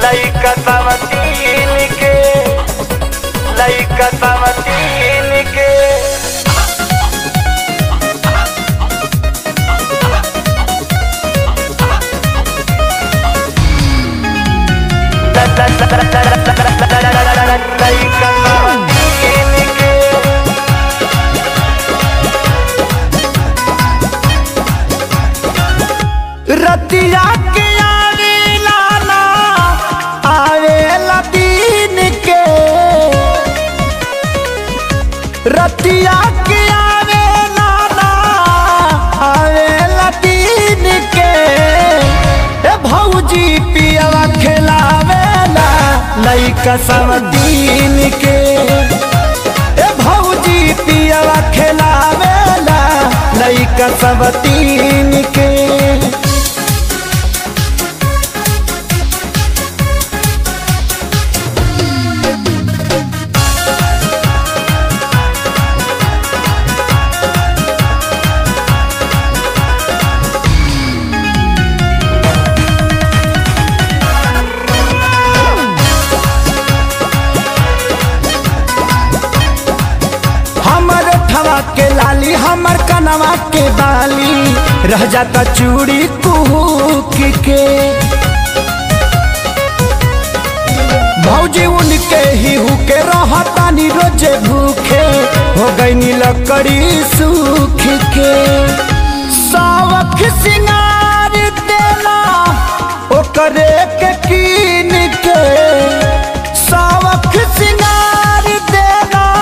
लइका समतीन के लइका समतीन के लइका समतीन के रतिया के आवेला ना आवेला दिन के रतिया के आवेला ना आवेला दिन के ए भौजी पियवा खिलावेला लइका सब दिन के ए भौजी पियवा खिलावेला लइका सब तीन के हमर ठवा के लाली हमर कनवा के बाली रह जाता चूड़ी कुहूक के भौजी उनके ही हुके रहतानी रोजे भूखे हो गई लकड़ी सूख के सावक सिंगार देला ओकरे के कीन के सावक